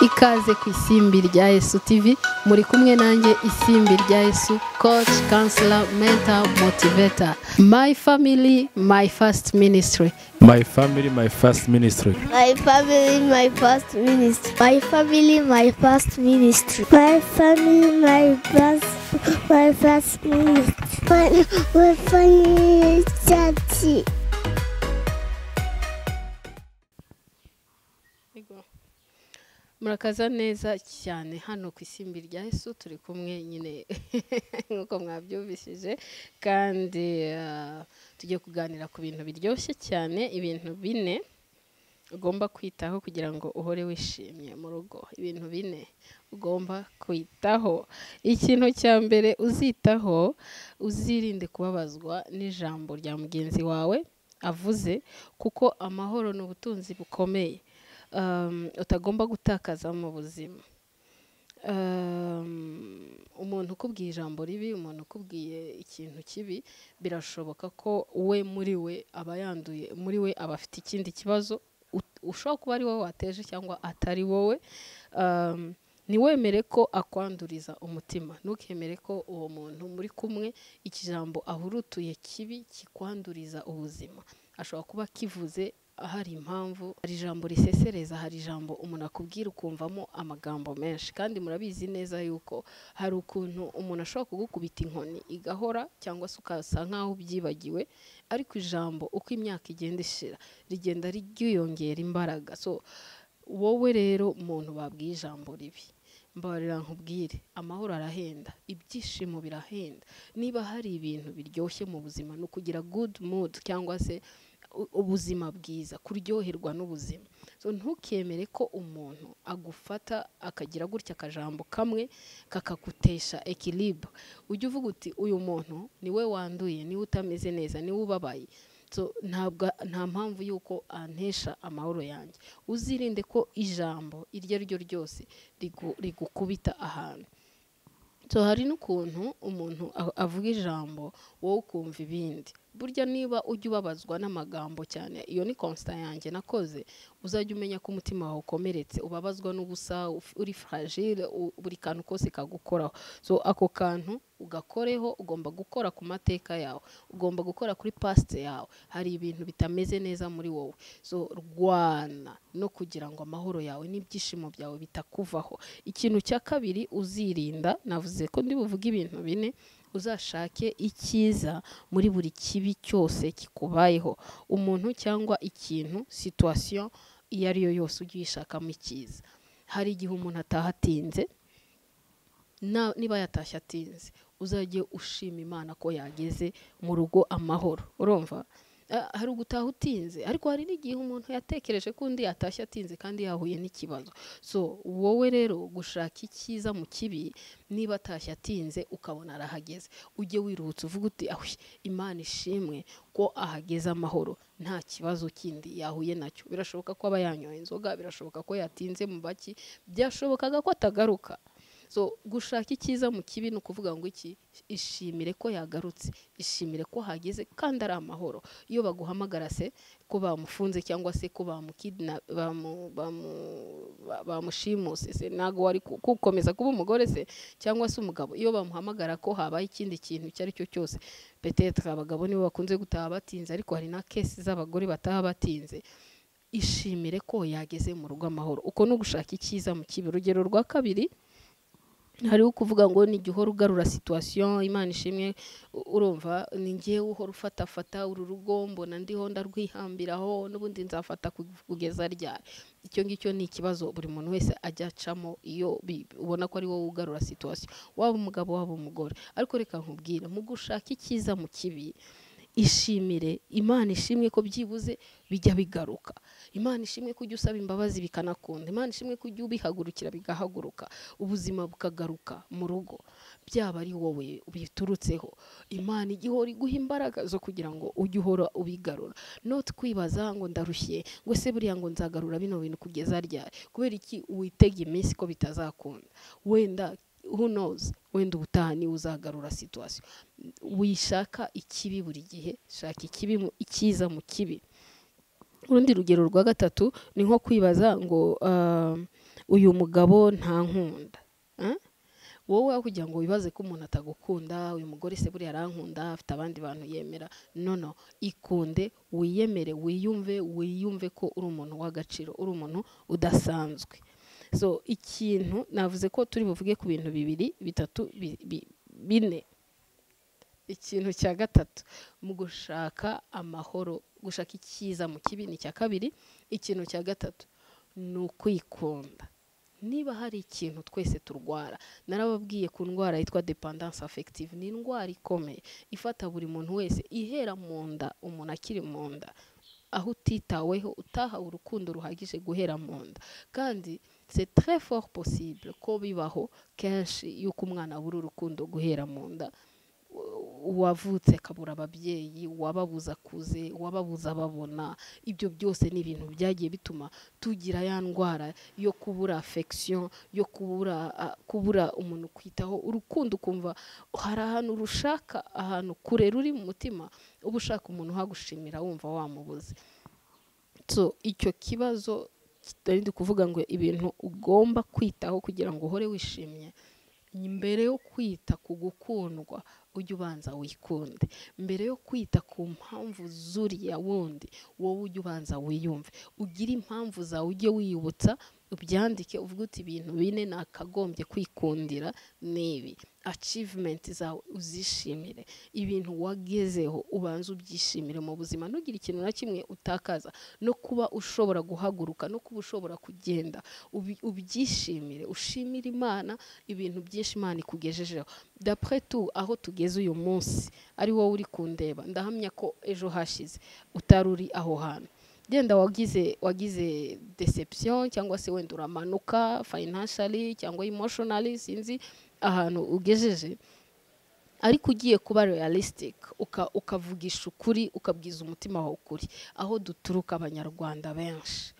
ikaze ku isimbi rya Yesu TV muri kumwe nanjye isimbi rya Yesu coach counselor mentor motivator my family my first ministry My family, my first ministry. My family, my first ministry. My family, my first ministry. My family, my first, my first ministry. My, my family, church. murakaza neza cyane hano ku isimbi rya Yesu turi kumwe nyine nk'uko mwabyumvishije kandi tugiye kuganira ku bintu biryoshye cyane ibintu bine ugomba kwitaho kugira ngo uhore wishimye mu rugo ibintu bine ugomba kwitaho ikintu cya mbere uzitaho uzirinde kubabazwa n'ijambo rya mugenzi wawe avuze kuko amahoro ni ubutunzi bukomeye utagomba gutakaza mu buzima umuntu ukubwiye ijambo ribi umuntu ukubwiye ikintu kibi birashoboka ko we muri we aba yanduye muri we aba afite ikindi kibazo ushobora kuba ari wowe wateje cyangwa atari wowe ntiwemere ko akwanduriza umutima ntukemere ko uwo muntu muri kumwe ikijambo ahurutuye kibi kikwanduriza ubuzima ashobora kuba kivuze hari impamvu hari ijambo risesereza hari ijambo umuntu akubwira ukumvamo amagambo menshi kandi murabizi neza yuko hari ukuntu umuntu ashobora kugukubita inkoni igahora cyangwa se ukasa nk'aho ubyibagiwe ariko ijambo uko imyaka igenda ishira rigenda ryiyongera imbaraga so wowe rero umuntu babwiye ijambo ribi mbarira nkubwire amahoro arahenda ibyishimo birahenda niba hari ibintu biryoshye mu buzima ni ukugira good mood cyangwa se ubuzima bwiza kuryoherwa n'ubuzima ntukemere ko umuntu agufata akagira gutya akajambo kamwe kakagutesha ekiribu ujya uvuga uti uyu muntu niwe wanduye niwe utameze neza niwe ubabaye nta mpamvu y'uko antesha amahoro yanjye uzirinde ko ijambo iryo ari ryo ryose rigukubita ahantu hari n'ukuntu umuntu avuga ijambo wowe ukumva ibindi burya niba ujya ubabazwa n'amagambo cyane iyo ni konsita yanjye nakoze uzajya umenya ko umutima wawe ukomeretse ubabazwa n'ubusa uri furagire buri kantu kose kagukoraho so ako kantu ugakoreho ugomba gukora ku mateka yawe ugomba gukora kuri pasite yawe hari ibintu bitameze neza muri wowe so rwana no kugira ngo amahoro yawe n'ibyishimo byawe bitakuvaho ikintu cya kabiri uzirinda navuze ko ndi buvuge ibintu bine uzashake icyiza muri buri kibi cyose kikubayeho umuntu cyangwa ikintu situwasiyo iyo ari yo yose ujye uyishakamo icyiza hari igihe umuntu ataha atinze niba yatashye atinze uzajye ushima imana ko yageze mu rugo amahoro urumva hari ugutaha utinze ariko hari n'igihe umuntu yatekereje ko undi yatashye atinze kandi yahuye n'ikibazo so wowe rero gushaka icyiza mu kibi niba atashye atinze ukabona arahageze ujye wiruhutse uvuga uti imana ishimwe ko ahageze amahoro nta kibazo kindi yahuye nacyo birashoboka ko aba yanyoye inzoga birashoboka ko yatinze mu baki byashobokaga ko atagaruka so gushaka icyiza mu kibi ni ukuvuga ngo iki ishimire ko yagarutse ishimire ko hageze kandi ari amahoro iyo baguhamagara se ko bamufunze cyangwa se ko bamushimuse se ntabwo wari gukomeza kuba umugore se cyangwa se umugabo iyo bamuhamagara ko habaye ikindi kintu icyo ari cyo cyose petete abagabo nibo bakunze gutaha batinze ariko hari na kesi z'abagore bataha batinze ishimire ko yageze mu rugo amahoro uko no gushaka icyiza mu kibi urugero rwa kabiri hariho kuvuga ngo ni igihe uhora ugarura situwasiyo imana ishimwe urumva ni ngewe uhora ufatafata uru rugo mbona ndiho ndarwihambiraho n'ubundi nzafata kugeza ryari icyo ngicyo ni ikibazo buri muntu wese ajya acamo iyo ubona ko ari wowe ugarura situwasiyo waba umugabo waba umugore ariko reka nkubwire mu gushaka icyiza mu kibi ishimire imana ishimwe ko byibuze bijya bigaruka imana ishimwe ko ujya usaba imbabazi bikanakunda imana ishimwe ko ujya ubihagurukira bigahaguruka ubuzima bukagaruka mu rugo byaba ari wowe biturutseho imana igihora iguha imbaraga zo kugira ngo ujye uhora ubigarura noti kwibaza ngo ndarushye ngo se buriya ngo nzagarura bino bintu kugeza ryari kubera iki witega iminsi ko bitazakunda wenda who knows wenda ubutaha niwe uzagarura situwasiyo wishaka ikibi buri gihe shaka ikibi icyiza mu kibi urundi rugero rwa gatatu ni nko kwibaza ngo uyu mugabo nta nkunda Eh? wowe aho kugira ngo wibaze ko umuntu atagukunda uyu mugore se buriya arankunda afite abandi bantu yemera no no ikunde wiyemere wiyumve wiyumve ko uri umuntu w'agaciro uri umuntu udasanzwe so ikintu navuze ko turi buvuge ku bintu bibiri bitatu bi- bi- bine ikintu cya gatatu mu gushaka amahoro gushaka icyiza mu kibi ni icya kabiri ikintu cya gatatu ni ukwikunda niba hari ikintu twese turwara narababwiye ku ndwara yitwa dependance affective ni indwara ikomeye ifata buri muntu wese ihera mu nda umuntu akiri mu nda aho utitaweho utahawe urukundo ruhagije guhera mu nda kandi c'est très fort possible ko bibaho kenshi yuko umwana abura urukundo guhera mu nda uwavutse akabura ababyeyi uwababuza akuze uwababuza ababona ibyo byose ni ibintu byagiye bituma tugira ya ndwara yo kubura affection yo kubura ah, kubura umuntu kwitaho urukundo ukumva hari ahantu rushaka ahantu kure ruri mu mutima uba ushaka umuntu uhagushimira wumva wamubuze so icyo kibazo kitari ndi kuvuga ngo ibintu ugomba kwitaho kugira ngo uhore wishimye mbere yo kwita ku gukundwa ujye ubanza wikunde mbere yo kwita ku mpamvu zuriya wundi wowe ujye ubanza wiyumve ugire impamvu zawe ujye wiyibutsa ubyandike uvuge uti ibintu bine nakagombye kwikundira n'ibi achievement zawe uzishimire ibintu wagezeho ubanza ubyishimire mu buzima ntugire ikintu na kimwe utakaza no kuba ushobora guhaguruka no kuba ushobora kugenda ubi- ubyishimire ushimire imana ibintu byinshi imana ikugejejeho dapre tu aho tugeze uyu munsi ari wowe uri kundeba ndahamya ko ejo hashize utari uri aho hantu genda wagize wagize deception cyangwa se wenda uramanuka financially cyangwa emotionally sinzi ahantu ugejeje ariko ugiye kuba realistic uka, ukavugisha ukuri ukabwiza umutima wawe ukuri aho duturuka abanyarwanda benshi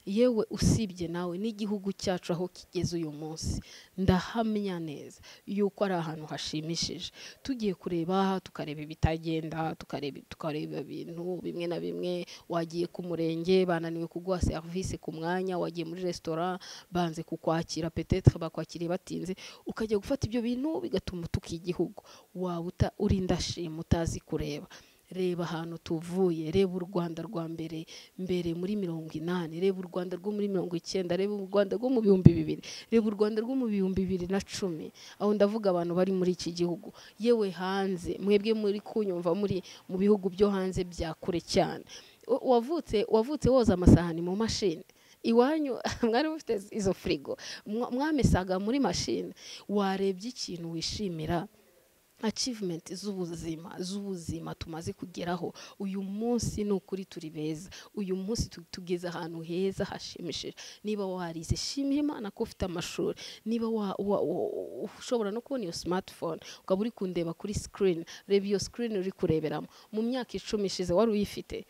yewe usibye nawe n'igihugu cyacu aho kigeze uyu munsi ndahamya neza yuko ari ahantu hashimishije tugiye kureba aha tukareba ibitagenda tukareba tukareba ibintu bimwe na bimwe wagiye ku murenge bananiwe kuguha serivisi ku mwanya wagiye muri resitora banze kukwakira petetre bakwakiriye batinze ukajya gufata ibyo bintu bigatuma utuka igihugu waba uta- uri indashima utazi kureba reba ahantu tuvuye reba u rwanda rwa mbere mbere muri mirongo inani reba u rwanda rwo muri mirongo icyenda reba u rwanda rwo mu bihumbi bibiri reba u rwanda rwo mu bihumbi bibiri na cumi aho ndavuga abantu bari muri iki gihugu yewe hanze mwebwe muri kunyumva muri mu bihugu byo hanze bya kure cyane U- wavutse wavutse woza amasahani mu mashini iwanyu mwari mufite izo firigo mwa- mwamesaga muri mashini warebye ikintu wishimira achievement z'ubuzima z'ubuzima tumaze kugeraho uyu munsi ni ukuri turi beza uyu munsi tu- tugeze ahantu heza hashimishije niba warize shimira imana ko ufite amashuri niba wa- wa- wa- ushobora no kubona iyo smartphone ukaba uri kundeba kuri screen reba iyo screen uri kureberamo mu myaka icumi ishize wari uyifite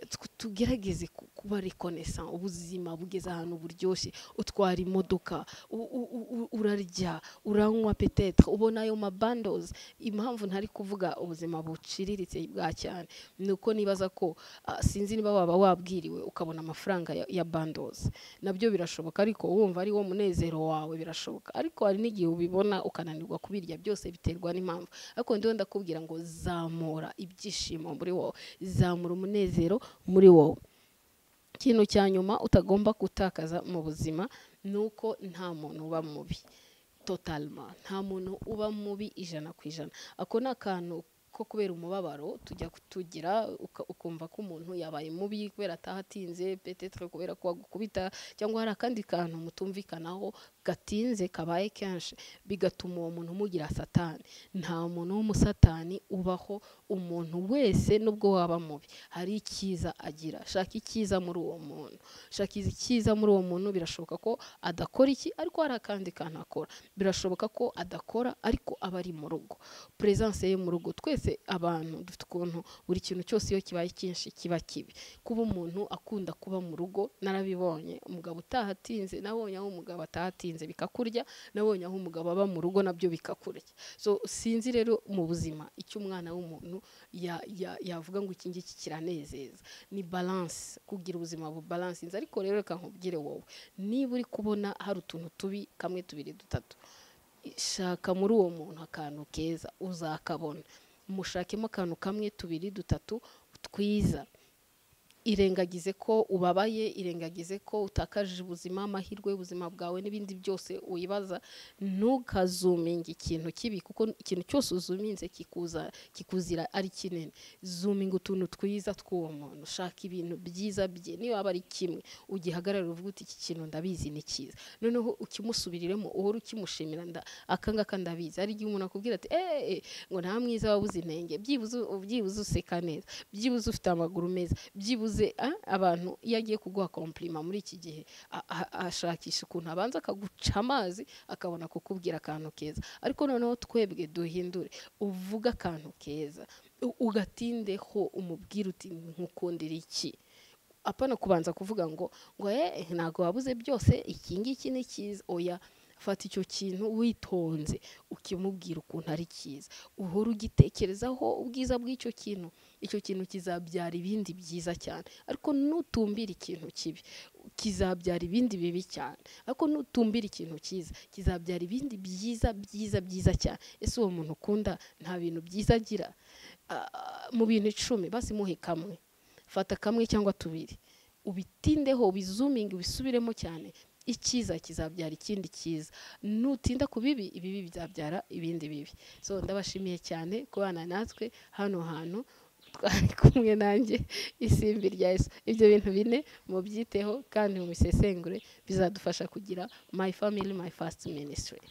Tw- tugerageze ku- kuba reconnaissant ubuzima bugeze ahantu buryoshye utwara imodoka u- u- u- u- urarya uranywa petetre ubona ayo mabandozi impamvu ntari kuvuga ubuzima buciriritse bwa cyane ni uko nibaza ko ah, sinzi niba waba wabwiriwe ukabona amafaranga ya, ya bandozi nabyo birashoboka ariko wumva ari wo munezero wawe birashoboka ariko hari n'igihe ubibona ukananirwa kubirya byose biterwa n'impamvu ariko ndiho ndakubwira ngo zamura ibyishimo muri wowe zamura umunezero muri wowe ikintu cya nyuma utagomba gutakaza mu buzima ni uko nta muntu uba mubi totalma nta muntu uba mubi ijana ku ijana ako ni akantu ko kubera umubabaro tujya kutugira uka- ukumva ko umuntu yabaye mubi kubera atahatinze petetre kubera ko agukubita cyangwa hari akandi kantu mutumvikanaho gatinze kabaye kenshi bigatuma uwo muntu umugira satani nta muntu w'umusatani ubaho umuntu wese nubwo waba mubi hari icyiza agira shaka icyiza muri uwo muntu shaka izi- icyiza muri uwo muntu birashoboka ko adakora iki ariko hari akandi kantu akora birashoboka ko adakora ariko aba ari mu rugo presence ye mu rugo twese abantu dufite ukuntu buri kintu cyose iyo kibaye cyinshi kiba kibi kuba umuntu akunda kuba mu rugo narabibonye umugabo utahatinze nabonye aho umugabo atahatinze wabihinze bikakurya nabonye aho umugabo aba mu rugo nabyo bikakurya so sinzi rero mu buzima icyo umwana w'umuntu ya- ya- yavuga ngo iki ngiki kiranezeza ni balance kugira ubuzima bubalansinze ariko rero reka nkubwire wowe niba uri kubona hari utuntu tubi kamwe tubiri dutatu shaka muri uwo muntu akantu keza uzakabona mushakemo akantu kamwe tubiri dutatu twiza irengagize ko ubabaye irengagize ko utakaje ubuzima amahirwe y'ubuzima bwawe n'ibindi byose wibaza ntukazuminge ikintu kibi kuko ikintu cyose uzuminze kikuza kikuzira ari kinini zuminga utuntu twiza tw'uwo muntu shaka ibintu byiza bye niba waba ari kimwe ugihagarara uvuga uti iki kintu ndabizi ni cyiza noneho ukimusubiriremo uhora ukimushimira nda aka ngaka ndabizi hari igihe umuntu akubwira ati eee ngo nta mwiza wabuze intenge byibuze byibuze useka neza byibuze ufite amaguru meza byibuze ah, abantu iyo agiye kuguha komplima muri iki gihe a- a- ashakisha ukuntu abanza akaguca amazi akabona kukubwira akantu keza ariko noneho twebwe duhindure uvuge akantu keza u- ugatindeho umubwira uti nkukundira iki apana kubanza kuvuga ngo ngo eh ntabwo wabuze byose iki ngiki ni cyiza oya fata icyo kintu witonze ukimubwira ukuntu ari cyiza uhora ugitekerezaho ubwiza bw'icyo kintu icyo kintu kizabyara ibindi byiza cyane ariko nutumbira ikintu kibi kizabyara ibindi bibi cyane ariko nutumbira ikintu cyiza kizabyara ibindi byiza byiza byiza cyane ese uwo muntu ukunda nta bintu byiza agira Ah, mu bintu icumi basi muhe kamwe fata kamwe cyangwa tubiri ubitindeho ubizuminge ubisubiremo cyane icyiza kizabyara ikindi cyiza nutinda ku bibi ibibi bizabyara ibindi bibi so ndabashimiye cyane kubana natwe hano hantu twari kumwe nanjye isimbi rya yesu ibyo bintu bine mubyiteho kandi mu bisesengure bizadufasha kugira my family my first ministry